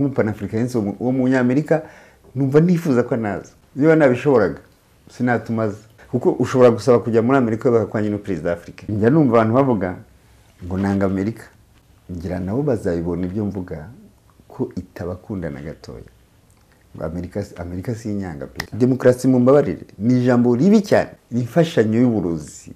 nk'umupanafrikanisi wo munyamerika numva nifuza ko naza niba nabishoboraga sinatumaza kuko ushobora gusaba kujya muri amerika bakakwanya no perezida wa afurika njya numva abantu bavuga ngo nanga amerika ngira nabo bazabibona ibyo mvuga ko itabakunda na gatoya amerika amerika si inyanga pe demokarasi mu mbabarire ni ijambo ribi cyane imfashanyo y'uburozi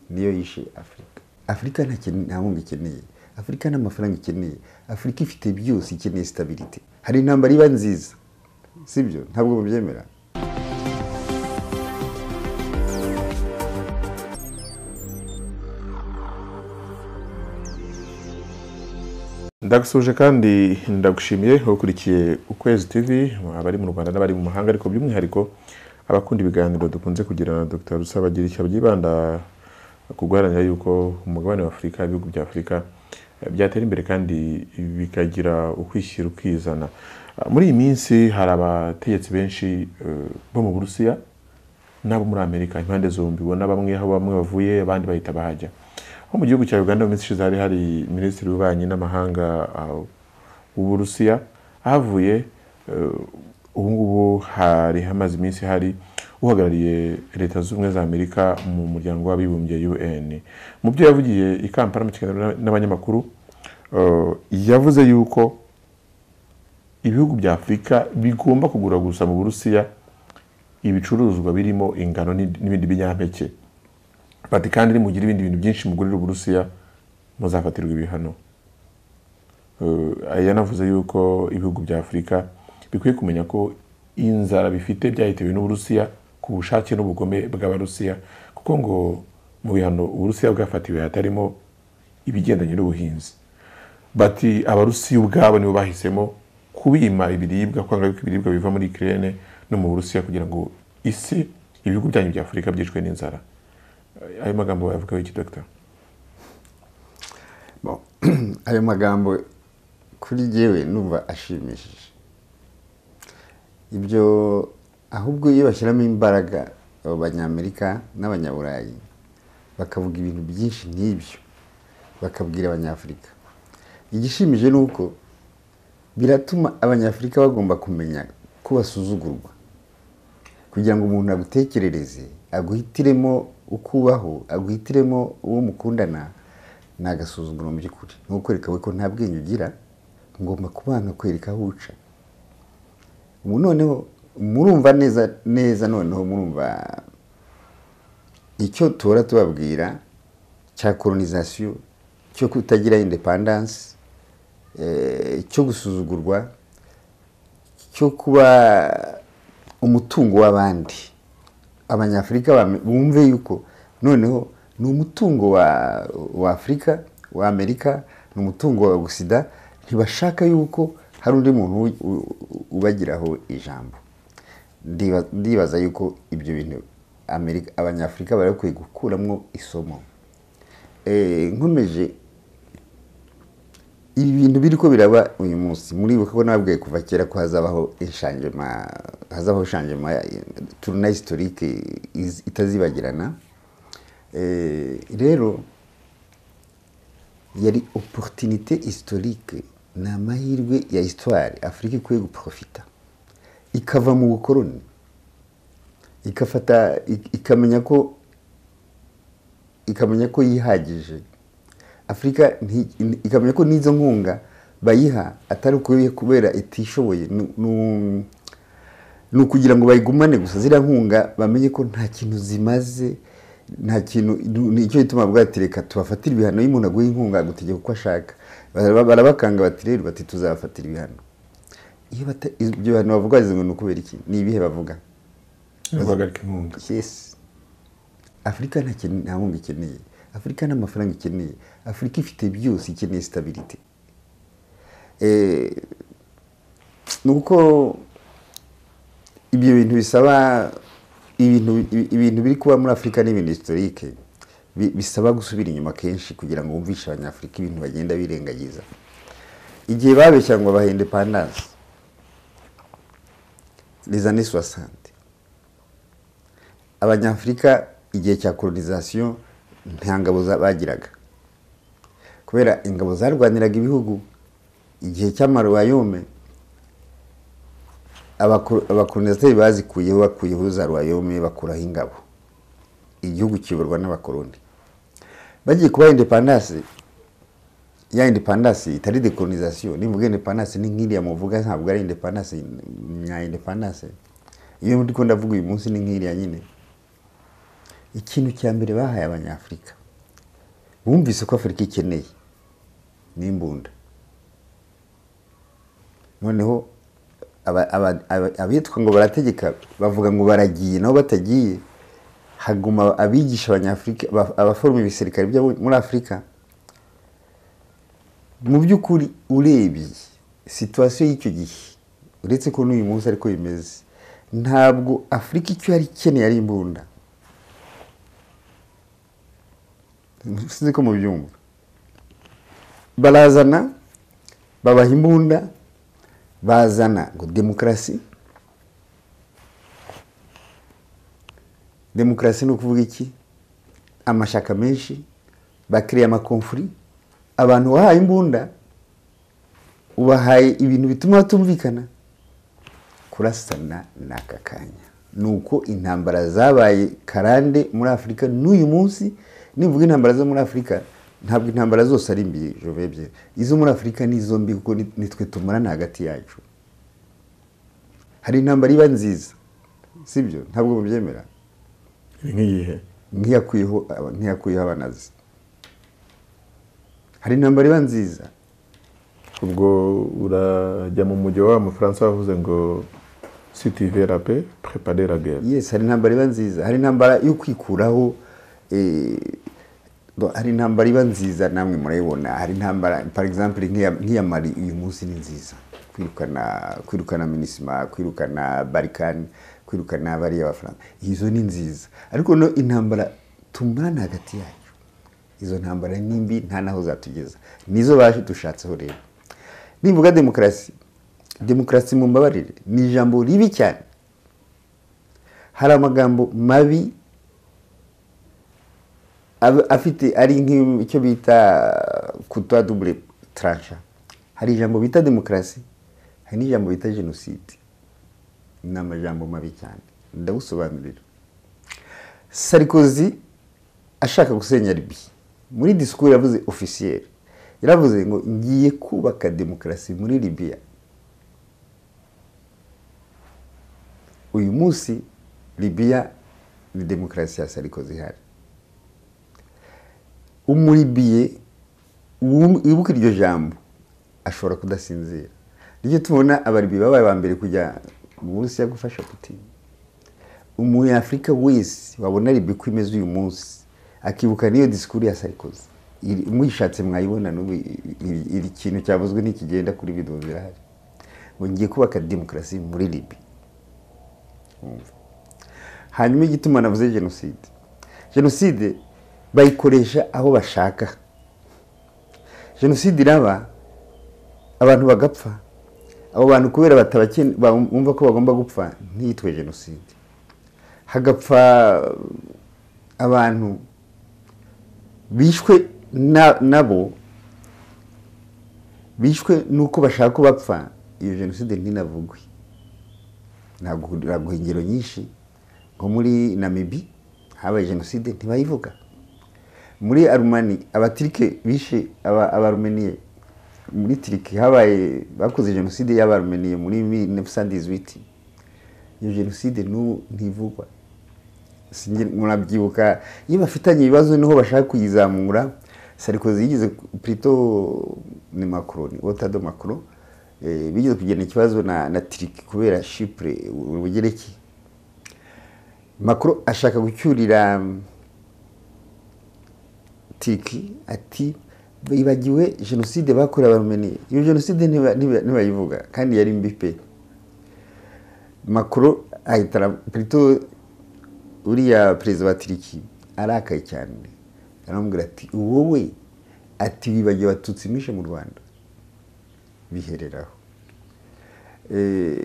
niyo yishe afurika afurika nta nkunga ikeneye afurika nta mafaranga ikeneye afurika ifite byose ikeneye sitabirite hari intambara iba nziza sibyo ntabwo mubyemera ndagusuje kandi ndagushimiye ukurikiye ukwezi tv abari mu rwanda n'abari mu mahanga ariko by'umwihariko abakunda ibiganiro dukunze kugira na dr icyo byibanda ku guharanira yuko umugabane wa afurika ibihugu bya afurika byatera imbere kandi bikagira ukwishyira ukizana muri iyi minsi hari abategetsi benshi bo mu burusiya n'abo muri amerika impande zombi ubona bamwe aho bamwe bavuye abandi bahita bahajya nko mu gihugu cya uganda mu minsi ishize hari hari minisitiri w'ububanyi n'amahanga w'uburusiya ahavuye ubu ngubu hari hamaze iminsi hari uhagarariye leta zunze ubumwe za amerika mu muryango w'abibumbye un mu byo yavugiye i kampala mu kiganiro n'abanyamakuru yavuze yuko ibihugu bya afurika bigomba kugura gusa mu burusiya ibicuruzwa birimo ingano n'ibindi binyampeke bati kandi nimugira ibindi bintu byinshi mugurira uburusiya muzafatirwa ibihano yanavuze yuko ibihugu bya afurika bikwiye kumenya ko inzara bifite byahitewe n'uburusiya ku bushake n'ubugome bw'abarusiya kuko ngo mu bihano uburusiya bwafatiwe hatarimo ibigendanye n'ubuhinzi bati abarusiya ubwabo nibo bahisemo kubima ibiribwa kwanga yuko ibiribwa biva muri kirene no mu burusiya kugira ngo isi ibihugu byanyu bya afurika byicwe n'inzara ayo magambo wayavugaho iki dogita ayo magambo kuri yewe numva ashimishije ibyo ahubwo iyo bashyiramo imbaraga abanyamerika n'abanyaburayi bakavuga ibintu byinshi nk'ibyo bakabwira abanyafurika igishimije ni uko biratuma abanyafurika bagomba kumenya ko basuzugurwa kugira ngo umuntu agutekerereze aguhitiremo uko ubaho aguhitiremo uwo mukundana ni agasuzuguro mu by'ukuri ni ukwereka we ko nta bwenge ugira ngomba kubana kwereka aho uca noneho murumva neza neza noneho murumva icyo tuhora tubabwira cya koronizasiyo cyo kutagira indepandansi cyo gusuzugurwa cyo kuba umutungo w'abandi abanyafurika bumve yuko noneho ni umutungo wa afurika wa amerika ni umutungo wa gusida ntibashaka yuko hari undi muntu ubagiraho ijambo ndibaza yuko ibyo bintu abanyafurika bari bakwiye gukuramo isomo nkomeje ibi bintu biri ko biraba uyu munsi muribuka ko nababwiye kuva kera ko hazabaho inshanjema hazabaho inshanjema turuna historique itazibagirana rero yari opportunité historique ni amahirwe ya histoire afurika ikwiye guprofita ikava mu bukoroni ikafata ikamenya ko ikamenya ko yihagije afurika ikamenya ko n'izo nkunga bayiha atari ukubera kubera itishoboye ni ukugira ngo bayigumane gusa ziriya nkunga bamenye ko nta kintu zimaze nta kintu nicyo gituma bwatereka tubafatira ibihano iyo umuntu aguha inkunga agutegeka uko ashaka barabakanga bati rero bati tuzabafatira ibihano ibyo bihano bavuga ngo ni ukubera iki ni ibihe bavuga guhagarika inkunga afurika nta nkunga ikeneye afurika nta mafaranga ikeneye afurika ifite byose ikeneye sitabirite ni uko ibyo bintu bisaba ibintu biri kuba muri afurika n'ibintu historike bisaba gusubira inyuma kenshi kugira ngo wumvishe abanyafurika ibintu bagenda birengagiza igihe babeshya ngo babahe indepandanse rezane suwasante abanyafurika igihe cya koronizasiyo nta ngabo bagiraga kubera ingabo zarwaniraga ibihugu igihe cy'amaruwayome abakolonizateri bazikuyeho bakuyeho za ruwayome bakuraho ingabo igihugu kiyoborwa n'abakoloni bagiye kubaha indepandanse ya indepandanse itari dekolonizasiyo nivuga indepandanse ni nk'iriya muvuga ntabwo ari indepandanse nya indepandanse iyo ndi ko ndavuga uyu munsi ni nk'iriya nyine ikintu cya mbere bahaye abanyafurika bumvise ko afurika ikeneye n'imbunda noneho aba- aba- aba- abitwa ngo barategeka bavuga ngo baragiye nabo batagiye haguma abigisha abanyafurika aba- abaforoma ibisirikare byo muri afurika mu by'ukuri urebye situwasiyo y'icyo gihe uretse ko n'uyu munsi ariko bimeze ntabwo afurika icyo yari ikeneye ari imbunda sinzi ko mubyumva barazana babaha imbunda bazana ngo demokarasi demokarasi ni ukuvuga iki amashaka menshi bakiriye amakomfuri abantu wahaye imbunda ubahaye ibintu bituma batumvikana kurasana ni aka kanya ni uko intambara zabaye karande muri afurika n'uyu munsi nivuga intambara zo muri afurika ntabwo intambara zose ari mbi jovebye izo muri afurika ni izo mbi kuko ni- nitwe tumarana hagati yacu hari intambara iba nziza sibyo ntabwo mubyemera ni nk'iyihe nkiyakuyeho nkiyakuyeho abanazi hari intambara iba nziza ubwo urajya mu mujyi wa mufaransa wavuze ngo sitivera pe prepare la guerre yes hari intambara iba nziza hari intambara yo kwikuraho eh, bo- hari intambara iba nziza namwe murayibona hari intambara par exemple nk'iya nk'iya mari uyu munsi ni nziza kwirukana kwirukana minisima kwirukana barikani kwirukana bariya bafaransa izo ni nziza ariko no intambara tumarana hagati yacu izo ntambara ni mbi nta n'aho zatugeza nizo baje dushatseho rero nivuga demokarasi demokarasi mu mbabarire ni ijambo ribi cyane hari amagambo mabi ab- afite ari nk'icyo bita kutwa dubure tarasha hari ijambo bita demokarasi hari n'ijambo bita jenoside ni amajambo mabi cyane ndagusobanurira sarikozi ashaka gusenya libi muri disikuru yavuze ofisiyeri yaravuze ngo ngiye kubaka demokarasi muri libiya uyu munsi libiya ni demokarasi ya sarikozi ihari umuribiye wum- wibuka iryo jambo ashobora kudasinzira nicyo tubona abaribiye babaye ba mbere kujya mu burusiya gufasha putin umunyafurika wese wabona libi ko imeze uyu munsi akibuka n'iyo disikuru ya sarikozi Iri- muyishatse mwayibona n'ubu iri- iri kintu cyavuzwe ntikigenda kuri videwo zirahari ngo ngiye kubaka demokarasi muri libi hanyuma igituma navuze jenoside jenoside bayikoresha aho bashaka jenoside iraba abantu bagapfa abo bantu kubera batabakene- ba- bumva ko bagomba gupfa ntiyitwe jenoside hagapfa abantu bishwe na- nabo bishwe n'uko bashaka ko bapfa iyo jenoside ntinavugwe ntabwo ingero nyinshi nko muri namibi habaye jenoside ntibayivuga muri arumani abatirike bishe aba- abarumeniye muri tiriki habaye bakoze jenoside y'abarumeniye muri 1918 iyo jenoside n'ubu ntivugwa sinjye murabyibuka iyo bafitanye ibibazo niho bashaka kuyizamura sarikozi yigeze ku- plito ni macron otado macron eh, bigeze kugirana ikibazo na, na tiriki kubera chipre ubugereki macron ashaka gucyurira mm, tiriki ati bibagiwe jenoside bakorewe abarumeniye iyo jenoside ntiba- ntiba- ntibayivuga kandi yari mbi pe macron ahita ara- plutôt uriya perezida wa tiriki arakaye cyane aramubwira ati wowe ati wibagiwe abatutsi mwishe mu rwanda bihereraho Eh,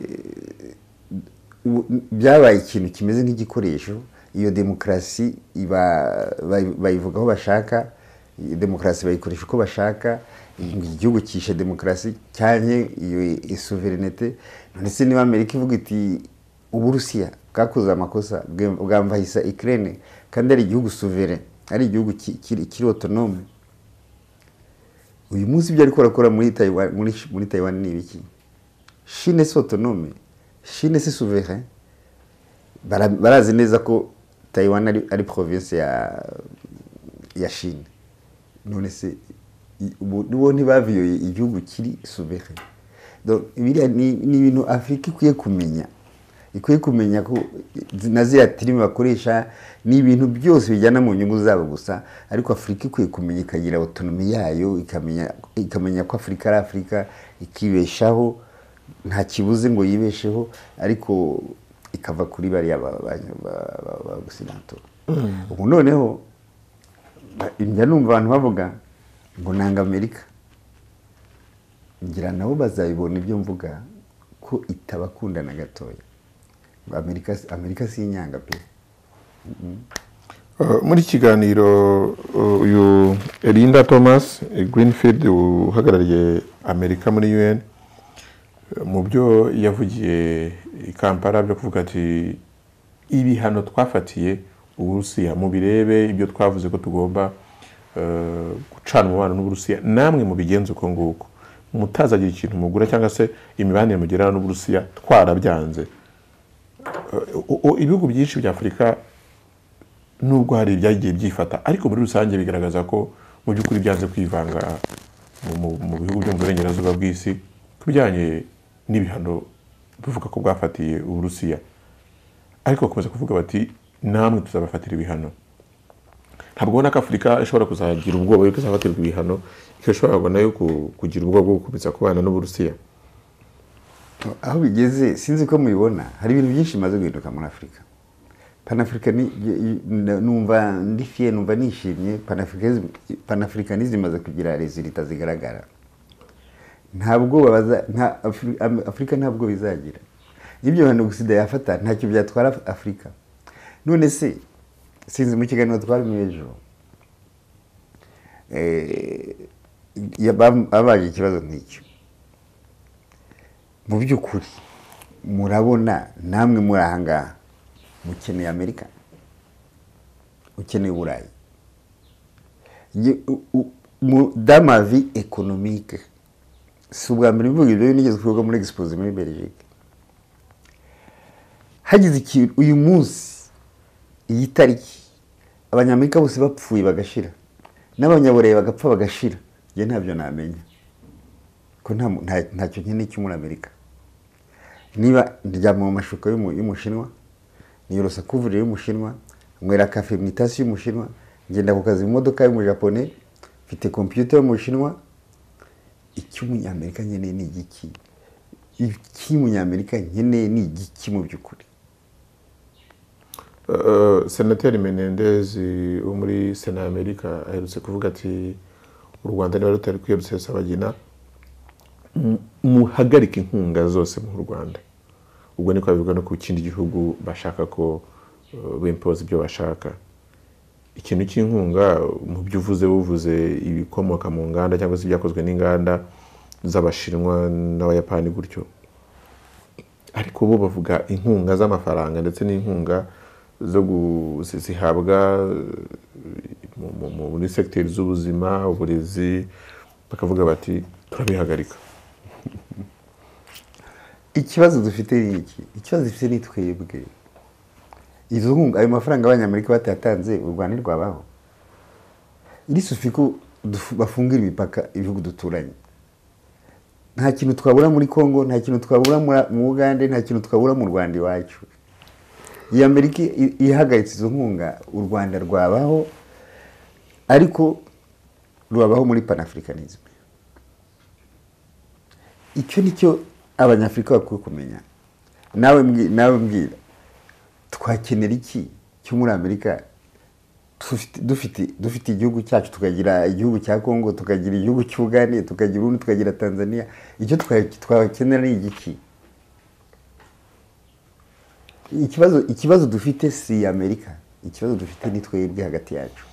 ubu- byabaye ikintu kimeze nk'igikoresho iyo demokarasi iba- bayi- bayivuga aho bashaka demokarasi bayikoresha uko bashaka igihugu cyishe demokarasi cyanye iyo suverenite ndetse niba amerika ivuga iti uburusiya bwakoze amakosa bwambahisa ikirere kandi ari igihugu suvere ari igihugu kiri otonome uyu munsi ibyo ariko arakora muri tayiwani ni ibiki shine si otonome shine si suvere barazi neza ko tayiwani ari provinsi ya shine none se ubu ntibaviyoye igihugu kiri suvere biriya ni ibintu afurika ikwiye kumenya ikwiye kumenya ko na ziriya tirimi bakoresha ni ibintu byose bijyana mu nyungu zabo gusa ariko afurika ikwiye kumenya ikagira otonomi yayo ikamenya ko afurika ari afurika ikibeshaho nta kibuze ngo yibesheho ariko ikava kuri bariya bagusinatora ubu noneho njya numva abantu bavuga ngo nanga amerika ngira nabo bazabibona ibyo mvuga ko itabakunda na gatoya amerika amerika si inyanga pe muri iki kiganiro uyu erinda thomas greenfield uhagarariye amerika muri un mu byo yavugiye i kampala byo kuvuga ati ibihano twafatiye uburusiya mubirebe ibyo twavuze ko tugomba gucana umubano n'uburusiya namwe mubigenza uko nguko mutazagira ikintu mugura cyangwa se imibanire mugirana n'uburusiya twarabyanze ibihugu byinshi bya afurika nubwo hari ibyagiye byifata ariko muri rusange bigaragaza ko mu by'ukuri byanze kwivanga mu bihugu byo mu burengerazuba bw'isi ku bijyanye n'ibihano bivuga ko bwafatiye uburusiya ariko bakomeza kuvuga bati namwe tuzabafatira ibihano ntabwo ubona ko afurika ishobora kuzagira ubwoba yuko izafatirwa ibihano ikaba ishobora nayo kugira ubwoba bwo gukomeza kubana n'uburusiya aho bigeze sinzi ko mubibona hari ibintu byinshi bimaze guhinduka muri afurika panafurika numva ndifiye numva nishimye panafurikanizi imaze kugira rezilita zigaragara ntabwo afurika ntabwo bizagira ibyo bintu gusigaye yafata ntacyo byatwara afurika none se sinzi mu kiganiro twarimo ejo babaje ikibazo nk'icyo mu by'ukuri murabona namwe muri aha ngaha mukeneye amerika ukeneye uburayi damavi ekonomike si ubwa mbere mvuga ibyo nigeze kuvuga muri egisipoze muri belgique hagize ikintu uyu munsi iyi tariki abanyamerika bose bapfuye bagashira n'abanyaburayi bagapfa bagashira njye ntabyo namenya ko ntacyo nkeneye cyo muri amerika niba ndyama mu mashuka y'umushinwa niyorosa kuvuriro y'umushinwa nywera kafe mu itasi y'umushinwa ngenda ku kazi mu modoka y'umujapone mfite kompiyuta y'umushinwa icy'umunyamerika nkeneye ni igiki icy'umunyamerika nkeneye ni igiki mu by'ukuri senateri menendezi wo muri sena amerika aherutse kuvuga ati u rwanda niba rutari kwiyarutse sabagina muhagarike inkunga zose mu rwanda ubwo niko babivuga no ku kindi gihugu bashaka ko bimpoza ibyo bashaka ikintu cy'inkunga mu byo uvuze buvuze ibikomoka mu nganda cyangwa se ibyakozwe n'inganda z'abashinwa n'abayapani gutyo ariko bo bavuga inkunga z'amafaranga ndetse n'inkunga zo zihabwa muri segiteri z'ubuzima uburezi bakavuga bati turabihagarika ikibazo dufite ni iki ikibazo dufite ni twebwe izo nkunga ayo mafaranga abanyamerika batatanze u rwanda rwabaho irisufi ko bafungira imipaka ibihugu duturanye nta kintu twabura muri congo nta kintu twabura mu ugande nta kintu twabura mu rwanda iwacu iyi amerika ihagaritse izo nkunga u rwanda rwabaho ariko rubabaho muri panafurikanisme icyo ni cyo abanyafurika bakwiye kumenya nawe mbwira twakenera iki cyo muri amerika dufite igihugu cyacu tukagira igihugu cya congo tukagira igihugu cy'ubugande tukagira urundi tukagira tanzania icyo twakenera ni igiki ikibazo dufite si amerika ikibazo dufite ni twebwe hagati yacu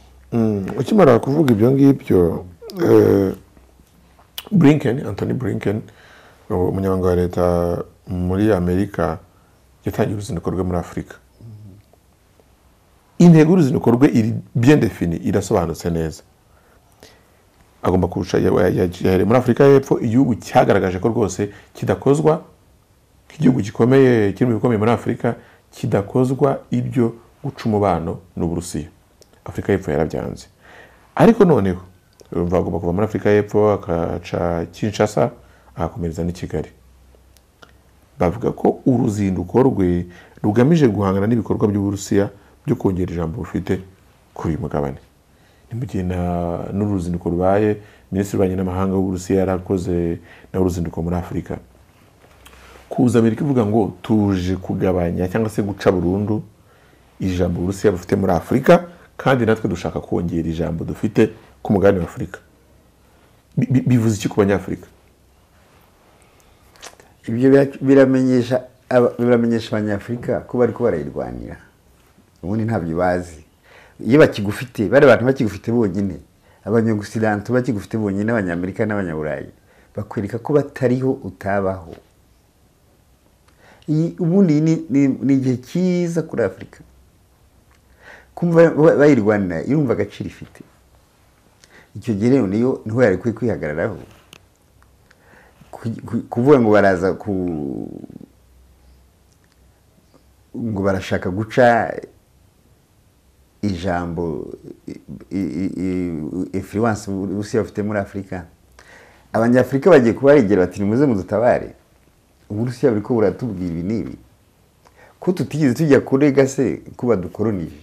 ukimara kuvuga ibyo ngibyo eh, blinken anthony blinken umunyamabanga wa leta muri amerika yatangiye uruzinduko rwe muri afurika intego y'uruzinduko rwe iri bien defini irasobanutse neza agomba kurusha ya- ya- yahereye muri afurika y'epfo igihugu cyagaragaje ko rwose kidakozwa nk'igihugu gikomeye kiri mu bikomeye muri afurika kidakozwa ibyo guca umubano n'uburusiya afurika y'epfo yarabyanze ariko noneho urumva agomba kuva muri afurika y'epfo akaca kinshasa agakomereza n'i kigali bavuga ko uruzinduko rwe rugamije guhangana n'ibikorwa by'uburusiya byo kongera ijambo bufite kuri uyu mugabane ni mu gihe na- n'uruzinduko rubaye minisitiri w'ububanyi n'amahanga w'uburusiya yarakoze na uruzinduko muri afurika kuza amerika ivuga ngo tuje kugabanya cyangwa se guca burundu ijambo uburusiya bufite muri afurika kandi natwe dushaka kongera ijambo dufite ku mugabane wa afurika Bi- bi- bivuze iki ku banyafurika ibyo bira- biramenyesha aba- biramenyesha abanyafurika ko bari ko barayirwanira ubundi ntabyo bazi iyo bakigufite bari abantu bakigufite bonyine abanyagisidantu bakigufite bonyine abanyamerika n'abanyaburayi bakwereka ko batariho utabaho iyi ubundi iyi ni- ni ni igihe cyiza kuri afurika kumva ba- bayirwanira irumva agaciro ifite icyo gihe rero niyo niho yari kwi- kwihagararaho ku- ku- kuvuga ngo baraza ku ngo barashaka guca ijambo influence uburusiya bufite muri afurika abanyafurika bagiye kubarengera bati nimuze mudutabare uburusiya buriko buratubwira ibi n'ibi ko tutigeze tujya kurega se ko badukoronije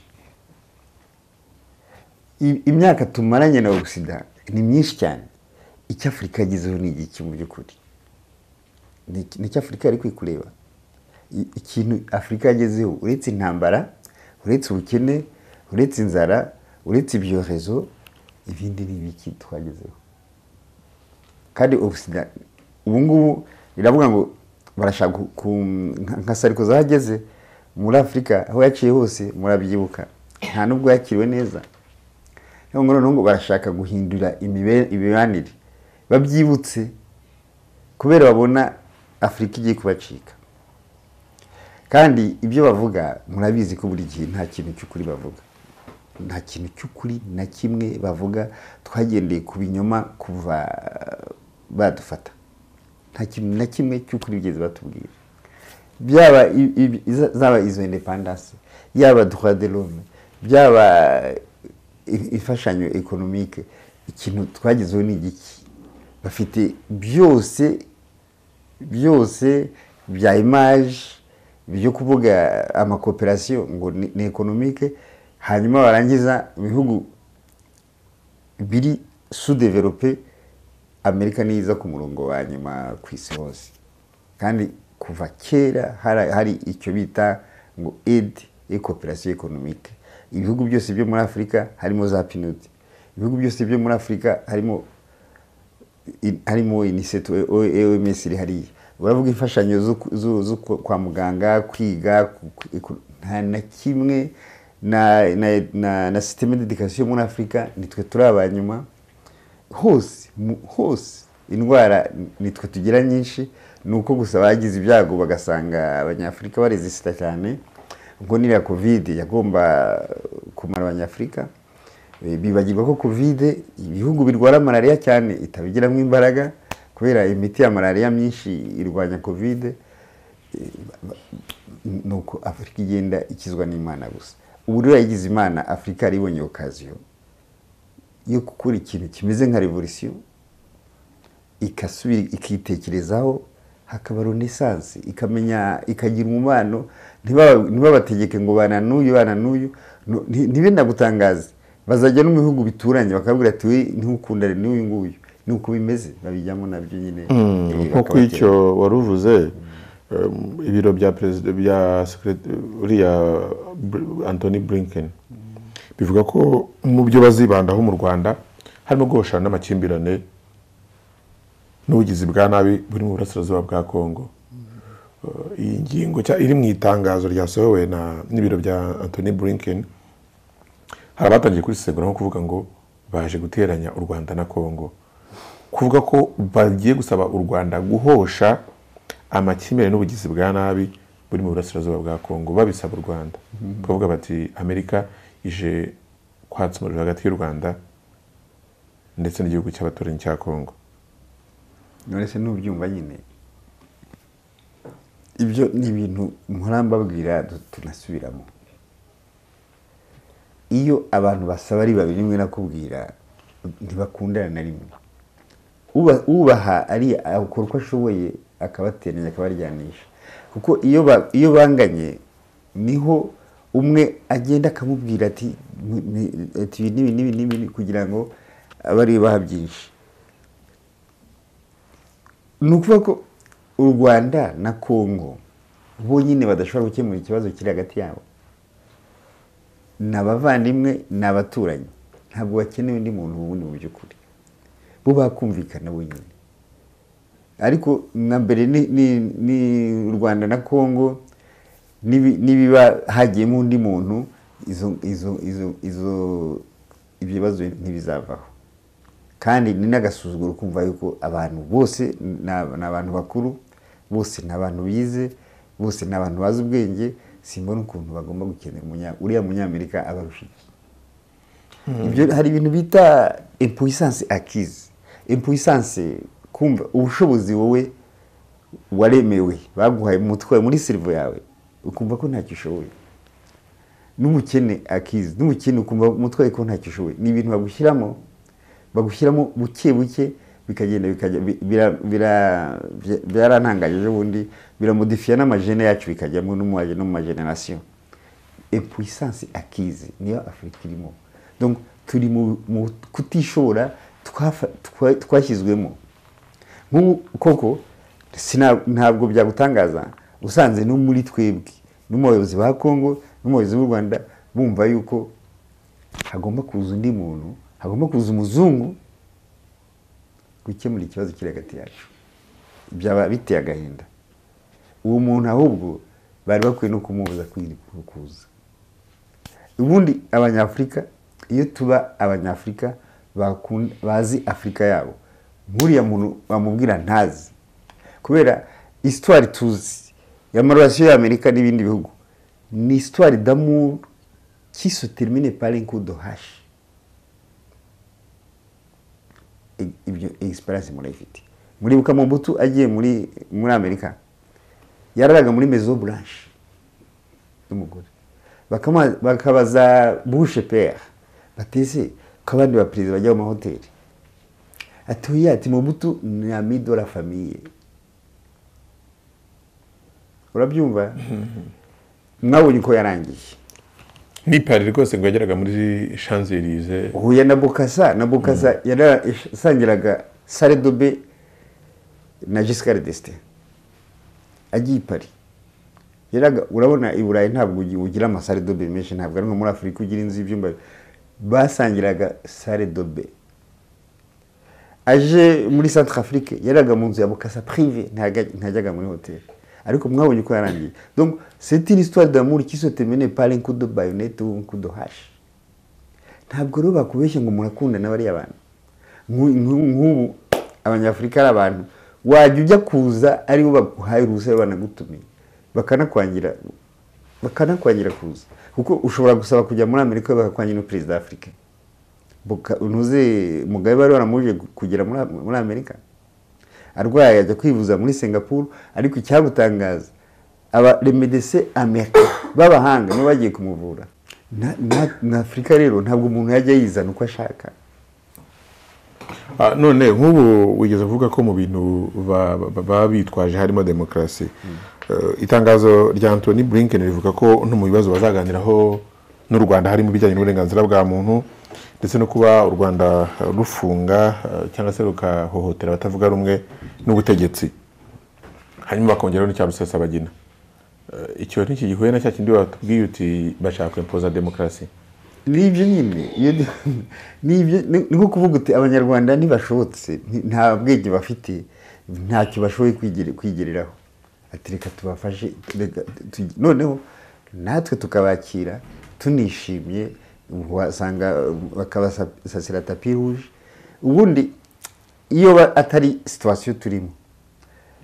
I- imyaka tumaranye na ogisida ni myinshi cyane icyo afurika yagezeho ni igiki mu by'ukuri ni iki- ni icyo afurika yari kwikureba I- ikintu afurika yagezeho uretse intambara uretse ubukene uretse inzara uretse ibyorezo ibindi ni ibiki twagezeho kandi ogisida ubu ngubu iravuga ngo barashaka ku- ku- nka- nka sarikozi aho ageze muri afurika aho yaciye hose murabyibuka nta nubwo yakiriwe neza Rero ngo noneho ngo barashaka guhindura imibe- imibanire babyibutse kubera babona afurika igiye kubacika kandi ibyo bavuga murabizi ko buri gihe nta kintu cy'ukuri bavuga nta kintu cy'ukuri na kimwe bavuga twagendeye ku binyoma kuva badufata nta kintu na kimwe cy'ukuri bigeze batubwira byaba i- i- iza- zaba izo independance yaba droit de l'homme byaba i- imfashanyo economique ikintu twagezeho ni igiki bafite byose byose bya image byo kuvuga amakooperasiyo ngo ni ni economique hanyuma barangiza ibihugu biri sudevelope amerika niyo iza ku murongo wa nyuma ku isi hose kandi kuva kera hari- hari icyo bita ngo aid et coopération économique ibihugu byose byo muri afurika harimo za pinot ibihugu byose byo muri afurika harimo in- harimo inisetu oms iri hariya uravuga imfashanyo zo ku- zo- zo ku- kwa muganga kwiga ku- ku- ku- nta na kimwe na na na, na systeme d'education muri afurika nitwe turi abanyuma hose mu- hose indwara nitwe tugira nyinshi ni uko gusa bagize ibyago bagasanga abanyafurika barezisita cyane ubwo niriya covid yagomba kumara abanyafurika Eh, bibagirwa ko covid ibihugu birwara malariya cyane itabigiramo imbaraga kubera imiti ya malariya myinshi irwanya covid Eh, ba- ba- nuko afurika igenda ikizwa n'imana gusa ubu rero yayigize imana afurika yaribonye okaziyo yo gukora ikintu kimeze nka revolisiyo ikasubira ikitekerezaho hakaba renaissance ikamenya ikagira umubano ntibaba- ntibabategeke ngo bana n'uyu bana n'uyu Nu- nti- ntibe nagutangaze bazajya no mu bihugu bituranye bakabwira ati we ntukundane n'uyu nguyu ni uko bimeze babijyamo nabyo nyine Eh, nk'uko bakabatera. icyo wari uvuze um, ibiro bya perezida bya sekirete- uriya Br- anthony blinken bivuga ko mu byo bazibandaho mu rwanda harimo guhoshana n'amakimbirane n'ubugizi bwa nabi buri mu burasirazuba bwa congo Uh, iyi ngingo cya- iri mu itangazo ryasohowe na n'ibiro bya anthony blinken hari abatangiye kurisegura nko kuvuga ngo baje guteranya u rwanda na kongo kuvuga ko bagiye gusaba u rwanda guhosha amakimbirane n'ubugizi bwa nabi buri mu burasirazuba bwa kongo babisaba u rwanda bakavuga bati amerika ije kwatsa umuriro hagati y'u rwanda ndetse n'igihugu cy'abaturanyi cya kongo none se n'ubyumva nyine ibyo ni ibintu mpora mbabwira du- tunasubiramo iyo abantu basaba ari babiri rimwe nakubwira ntibakundana na rimwe Uba- ubaha ari akora uko ashoboye akabateranya akabaryanisha kuko iyo ba- iyo banganye niho umwe agenda akamubwira ati "Mu- mu- ati, ibi n'ibi n'ibi n'ibi kugira ngo abari baha byinshi ni ukuvuga ko u rwanda na kongo bonyine badashobora gukemura ikibazo kiri hagati yabo ni abavandimwe ni abaturanyi ntabwo bakeneye undi muntu wundi mu by'ukuri bo bakumvikana bonyine ariko nka mbere ni, ni, ni u rwanda na kongo nibi- nibiba hagiyemo undi muntu izo izo izo izo ibyo bibazo ntibizavaho kandi ni n'agasuzuguro kumva yuko abantu bose ni ab- ni abantu bakuru bose ni abantu bize bose ni abantu bazi ubwenge simbona ukuntu bagomba gukenera umunya- uriya munyamerika abarusha iki ibyo hari ibintu bita impuissance acquise impuissance kumva ubushobozi wowe waremewe baguhaye umutwe muri sirivo yawe ukumva ko ntacyo ushoboye n'umukene akizi n'umukene ukumva umutwaye ko ntacyo ushoboye ni ibintu bagushyiramo bagushyiramo buke buke bikagenda bikajya bi- bira- bira- bya- byarantangaje ejobundi biramodifiya n'amajene yacu bikajyamo no mu maje- no mu mageneration epuissance akizi niyo afurika irimo donc turi mu mu kutishobora twafa- twa- twashyizwemo nk'ubu koko sina- ntabwo byagutangaza usanze no muri twebwe no mu bayobozi ba kongo no mu bayobozi b'u rwanda bumva yuko hagomba kuza undi muntu hagomba kuza umuzungu gukemura ikibazo kiri hagati yacu byaba biteye agahinda uwo muntu ahubwo bari bakwiye no kumubuza kwiri- kuza ubundi abanyafurika iyo tuba abanyafurika bakun- bazi afurika yabo nk'uriya muntu bamubwira ntazi kubera isitwari tuzi y'amarasiyo y'amerika n'ibindi bihugu ni isitwari damu qui se termine par un coup de hache I- ibyo experience murayifite muribuka mobutu agiye muri muri amerika yararaga muri mezo blanche n'umugore Bakama- bakabaza bushe pere bateze ko abandi baperezida bajya mu mahoteli atuye ati mobutu ni ami de la famille urabyumva mwabonye uko yarangiye ni pari rwose ngo yageraga muri shanzerize huye na bukasa na bukasa yarasangiraga sare dobe na giscard destin agiye i pari Yaraga- urabona i burayi ntabwo ugi- ugira amasare dobe menshi ntabwo ari nko muri afurika ugira inzu y'ibyumba basangiraga sare dobe aje muri centre afrique yaraga mu nzu ya bukasa prive ntajya- ntajyaga muri hoteli ariko mwabonye uko yarangiye donc c'est une histoire d'amour qui se termine par un coup de baïonnette ou un coup de hache ntabwo rero bakubeshya ngo murakundana bariya bantu Nk'u- nk'u- nk'ubu abanyafurika ari abantu wajya ujya kuza aribo baguhaye uruhushya banagutumiye bakanakwangira bakanakwangira kuza kuko ushobora gusaba kujya muri amerika bakakwangira no perezida w'afurika Buka- ntuzi mugabe bari baramuje kugera muri Am- muri amerika arwaye ajya kwivuza muri singapuru ariko icyagutangaza aba remedese amerika b'abahanga nibo bagiye kumuvura Na- na- na afurika rero ntabwo umuntu yajya yizana uko ashaka Ah, none nk'ubu wigeze kuvuga ko mu bintu ba- ba- baba bitwaje harimo demokarasi Eh, itangazo rya antoni blinken rivuga ko no mu bibazo bazaganiraho n'u rwanda harimo ibijyanye n'uburenganzira bwa muntu ndetse no kuba u rwanda eh, rufunga eh, cyangwa se rukahohotera abatavuga rumwe n'ubutegetsi hanyuma bakongeraho n'icya rusesabagina Eh, icyo ntikigihuye na cya kindi watubwiye uti bashaka kwempoza demokarasi nibyo nyine iyo nibyo ni ni nko kuvuga uti abanyarwanda ntibashobotse nti- nta bwenge bafite ntacyo bashoboye kwigere- kwigereraho ati reka tubafashe reka tu- noneho natwe tukabakira tunishimye wasanga bakabasasira tapi ruje ubundi iyo ba- atari situwasiyo turimo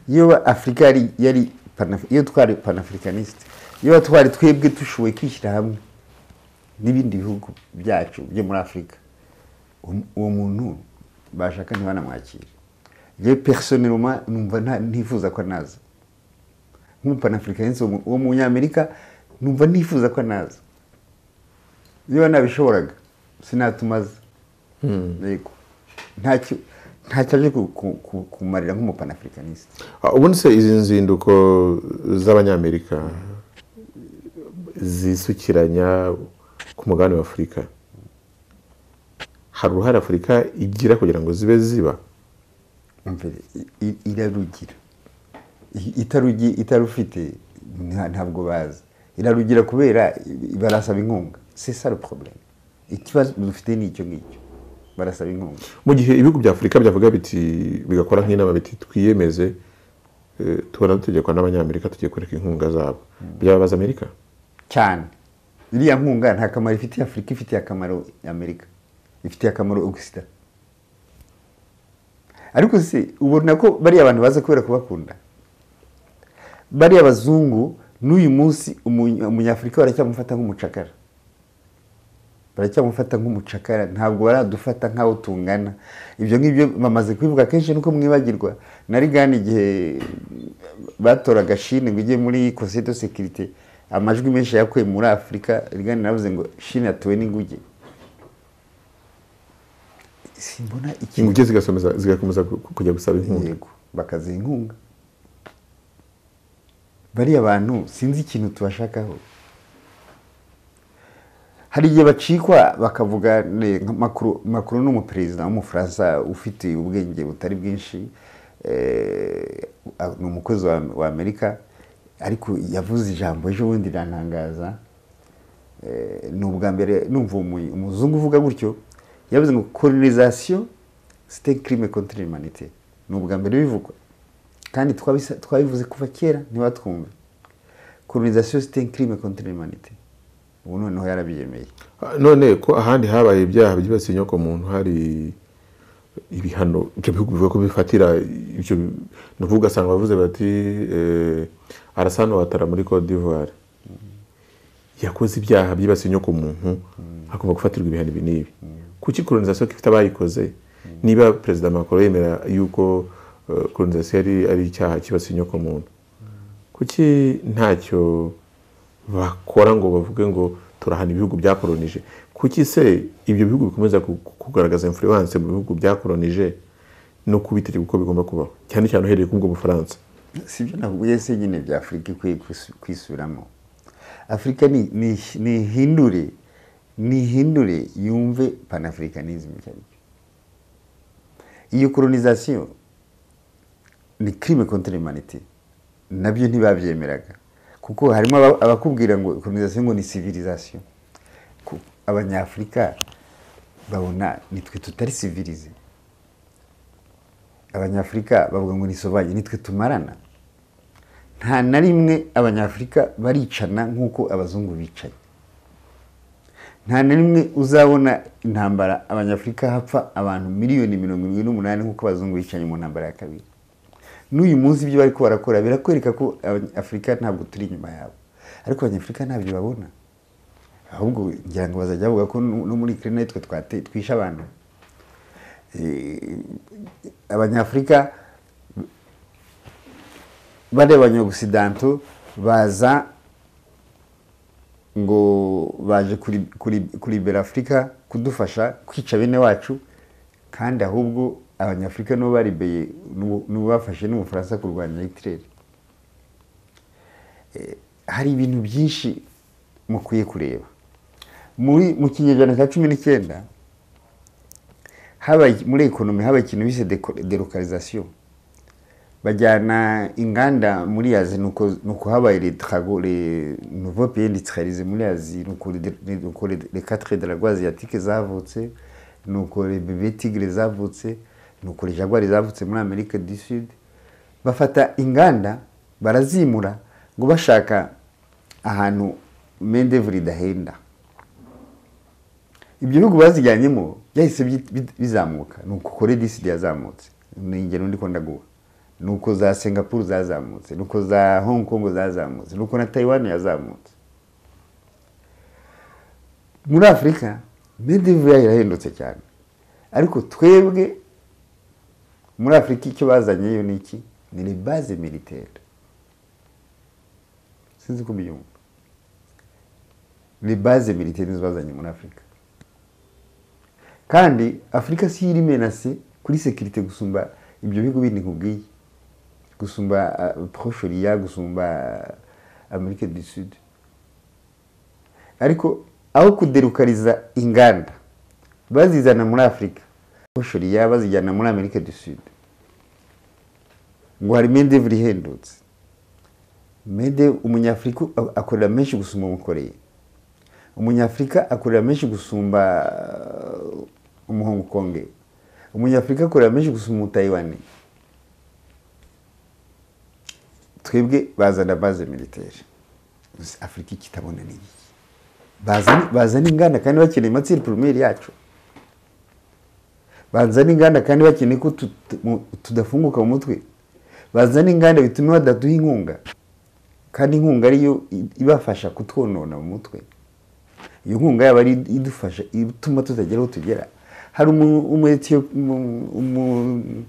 iyo ba- afurika yari yari Panaf- iyo twari panafurikanisite iyo twari twebwe dushoboye kwishyira hamwe n'ibindi bihugu byacu byo muri afurika Um- uwo muntu bashaka ntibanamwakire yewe personeloma numva nta- ntifuza ko naza nk'umupanafurikanisi uwo munyamerika numva nifuza ko naza niba nabishoboraga sinatumaza yego ntacyo ntacyo aje ku- ku- ku- kumarira nk'umupanafurikanisi Ah, ubundi se izi nzinduko z'abanyamerika zisukiranya ku mugabane wa afurika hari uruhare afurika igira kugira ngo zibe ziba mbere i- i- irarugira I- itarugi- itarufite nta- ntabwo bazi irarugira kubera i- barasaba inkunga c'est ça le problème ikibazo dufite ni icyo ngicyo barasaba inkunga mu gihe ibihugu bya afurika byavuga biti bigakora nk'inama biti twiyemeze eh, tubona dutegekwa n'abanyamerika tugiye kureka inkunga zabo byababaza amerika cyane iriya nkunga nta kamaro ifitiye afurika ifitiye akamaro amerika ifitiye akamaro ogisida ariko se ubona ko bariya bantu baza kubera kubakunda bariya bazungu n'uyu munsi umunya- umunyafurika baracyamufata nk'umucakara baracyamufata nk'umucakara ntabwo baradufata nk'aho tungana ibyo ngibyo bamaze kubivuga kenshi nuko mwibagirwa nari gana igihe batoraga shine ngo ijye muri conseil de sécurité amajwi menshi yakuye muri afurika rigani navuze ngo shine yatuwe n'inguge simbona ikintu inguge zigasomeza- zigakomeza ku- ku- kujya gusaba inkunga yego bakaziha inkunga bariya bantu sinzi ikintu tubashakaho hari igihe bacikwa bakavuga ne- nka Macron- Macron ni umuperezida w'umufaransa ufite ubwenge butari bwinshi eh, a- ni umukozi wa, wa amerika ariko yavuze ijambo ejo bundi rirantangaza Eh, ni ubwa mbere numva umu- umuzungu uvuga gutyo yavuze ngo colonisation c'était crime contre l'humanité ni ubwa mbere bivugwa kandi twabisa- twabivuze kuva kera ntibatwumve colonisation c'était crime contre l'humanité ubu noneho yarabyemeye Ah, none ko ahandi habaye ibyaha byibasiye inyoko muntu hari ibihano ibyo bihugu bivuga ko bifatira ibyo bi- ni ukuvuga asanga bavuze bati eh, arasano watara muri Cote d'Ivoire yakoze ibyaha byibasiye inyoko muntu agomba gufatirwa ibihano ibi n'ibi kuki colonisation ifite abayikoze niba perezida Macron yemera yuko eh, colonisation ari ari icyaha kibasiye inyoko muntu kuki ntacyo bakora ngo bavuge ngo turahana ibihugu byakoronije kuki se ibyo bihugu bikomeza ku- ku- kugaragaza influence mu bihugu byakoronije no kubitegeka uko bigomba kubaho cyane cyane uhereye k'ubwo bufaransa si byo navuye se nyine bya afurika ikwiye kwisu- kwisubiramo afurika ni- ni- nihindure nihindure yumve panafricanisme icyo ari cyo iyo colonization ni crime contre l'humanité nabyo ntibabyemeraga kuko harimo aba- abakubwira ngo colonization ngo ni civilisation Ku- abanyafurika babona nitwe tutari civilize abanyafurika bavuga ngo ni sovaje nitwe tumarana nta na rimwe abanyafurika baricana nk'uko abazungu bicaye nta na rimwe uzabona intambara abanyafurika hapfa abantu miliyoni mirongo irindwi n'umunani nk'uko abazungu bicaye mu ntambara ya kabiri n'uyu munsi ibyo bari barakora birakwereka ko afurika ntabwo turi inyuma yabo ariko abanyafurika ntabyo babona ahubwo ngira ngo bazajya bavuga ko no no muri kirina twe twate- twishe abantu abanyafurika bari abanyagisidanto baza ngo baje kuri- kuri- kuribera afurika kudufasha kwica bene wacu kandi ahubwo abanyafurika nibo baribeye n'ubu- n'ubu bafashe n'ubufaransa kurwanya hitireri Eh, hari ibintu byinshi mukwiye kureba muri mu kinyejana cya cumi n'icyenda habaye muri ekonomi habaye ikintu bise delocalisation bajyana inganda muri azi nuko nuko habaye les travaux les nouveaux pays industrialisés muri azi nuko le- le- nuko le- les quatre dragons asiatiques zavutse nuko les bébés tigres zavutse nuko les jaguars zavutse muri amerika du sud bafata inganda barazimura ngo bashaka ahantu main d'oeuvre idahenda ibyo bihugu bazijyanyemo byahise byi- bi- bizamuka ni uko kore disidi yazamutse ni ingero ndi kunda guha ni uko za singapuru zazamutse ni uko za hong kong zazamutse ni uko na taiwan yazamutse muri afurika medivura irahendutse cyane ariko twebwe muri afurika icyo bazanyeyo ni iki ni rebaze militaire sinzi ko mbyumva rebaze militaire nizo bazanye muri afurika kandi afurika si yo iri menase kuri sekirite gusumba ibyo bihugu bindi nkubwiye gusumba uh, proshoriya gusumba ah, amerika du sud ariko aho kuderukariza inganda bazizana muri afurika proshoriya bazijyana muri amerika du sud ngo hari medevure ihendutse mede umunyafurika a- akorera menshi gusumba umukoreye umunyafurika akorera menshi gusumba uh, umuhongo konge umunyafurika akorera menshi gusumba umutayiwani twebwe bazana baze militaire gusa afurika ikitabona ni iki Bazane- bazana inganda kandi bakeneye matsiri poromeri yacu bazana inganda kandi bakeneye ko tu- tu- mu- tudafunguka mu mutwe bazana inganda bitume badaduha inkunga kandi inkunga ariyo i- ibafasha kutwonona mu mutwe iyo nkunga yaba ari idufasha ituma tutagera aho tugera hari umu- umu Ethiop- umu- umu-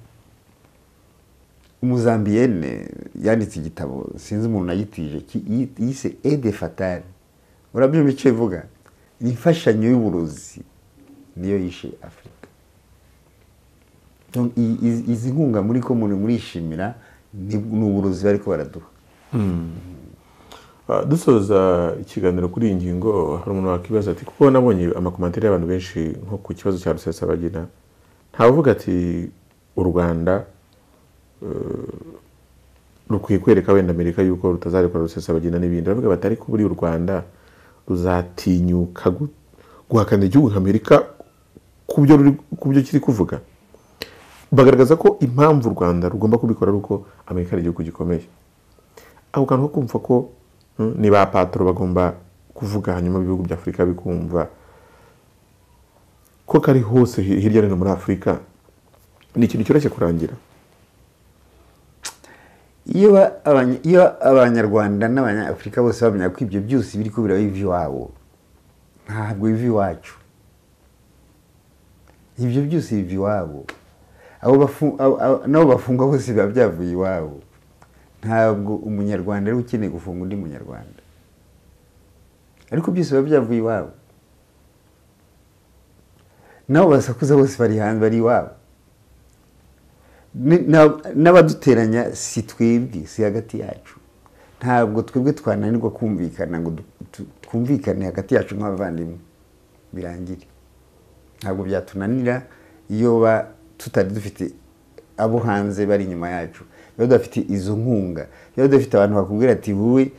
umuzambiyene yanditse igitabo sinzi umuntu nagitije ki- yi- yise ede fatari urabyumva icyo ivuga Ni imfashanyo y'uburozi niyo yishe afurika Donc, i- i- izi nkunga muri ko muri murishimira ni ni uburozi bariko baraduha Ah, dusoza ikiganiro kuri iyi ngingo hari umuntu wakwibaza ati kuko nabonye amakomantere y'abantu benshi nko ku kibazo cya rusesabagina ntawavuga ati u rwanda eh, rukwiye kwereka wenda amerika yuko rutazarekura rusesabagina n'ibindi baravuga bati ariko buriya u rwanda ruzatinyuka gu- guhakanira igihugu nka amerika ku byo ruri- ku byo kiri kuvuga bagaragaza ko impamvu u rwanda rugomba kubikora ari uko amerika ari igihugu gikomeye ako kantu ko kumva ko mm, ni ba patro bagomba kuvuga hanyuma ibihugu bya afurika bikumva ko kari hose hi- hirya no hino muri afurika ni ikintu cyoroshye kurangira iyo ba- abanya- iyo abanyarwanda n'abanyafurika bose bamenya ko ibyo byose biri kubira biva iwabo ntabwo biva iwacu ibyo byose biva iwabo abo bafu- abo- abo- n'abo bafungwa bose biba byavuye iwabo ntabwo umunyarwanda ari we ukeneye gufunga undi munyarwanda ariko byose biba byavuye iwabo n'abo basakuza bose bari hanze bari iwabo Ni- na- n'abaduteranya si twebwe si hagati yacu ntabwo twebwe twananirwa kumvikana ngo du- tu- twumvikane hagati yacu nk'abavandimwe birangire ntabwo byatunanira iyo ba- tutari dufite abo hanze bari inyuma yacu iyo tudafite izo nkunga iyo tudafite abantu bakubwira ati wowe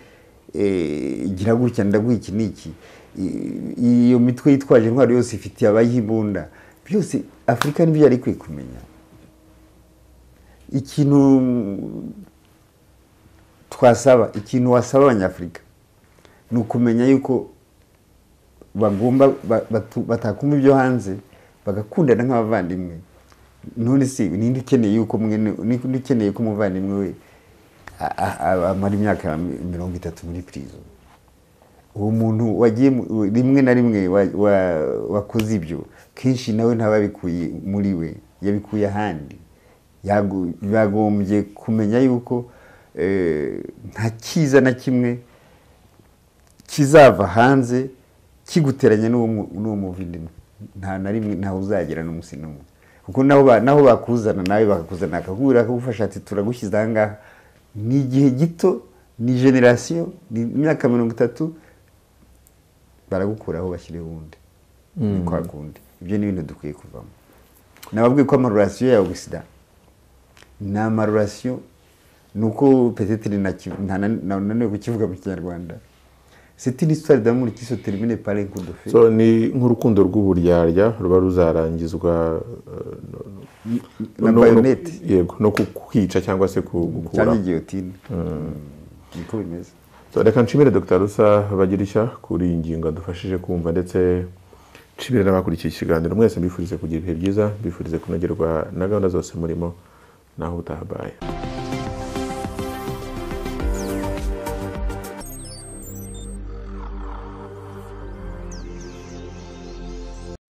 eh, gira gutya ndaguha iki n'iki I- iyo mitwe yitwaje intwaro yose ifitiye abayimbunda byose afurika nibyo yari ikwiye kumenya ikintu twasaba ikintu wasaba abanyafurika ni ukumenya yuko bagomba ba- batu- batakumva ibyo hanze bagakundana nk'abavandimwe none si ninde ukeneye yuko mwene ninde ukeneye ko umuvandimwe we a- a- a- amara imyaka mirongo itatu muri prison uwo muntu wagiye mu- rimwe na rimwe wa- wa- wakoze ibyo kenshi nawe ntaba abikuye muri we yabikuye ahandi Yago- yagombye kumenya yuko eh, nta cyiza na kimwe kizava hanze kiguteranya n'uwo mu- n'uwo muvindimwe nta na rimwe ntawe uzagera n'umunsi n'umwe kuko naho ba- naho bakuzana nawe bakakuzana bakakubwira bakagufasha ati turagushyize aha ngaha ni igihe gito ni generasiyo ni imyaka mirongo itatu baragukuraho bashyiraho uwundi ni kwa kundi ibyo ni ibintu dukwiye kuvamo nababwiye ko amarorasiyo yawe sida ni amarorasiyo ni uko peteteri nananiwe kukivuga mu kinyarwanda c'est une histoire d'amour qui se termine par un coup de feu so ni nk'urukundo rw'uburyarya ruba ruzarangizwa eh, na no- no- bayonete yego no kukwica cyangwa se ku- cyangwa gukuraho igiyotine niko bimeze So, reka nshimire dr rusa bagirishya kuri iyi ngingo adufashije kumva ndetse nshimire n'abakurikiye ikiganiro mwese mbifurize kugira ibihe byiza mbifurize kunogerwa na gahunda zose murimo naho utahabaye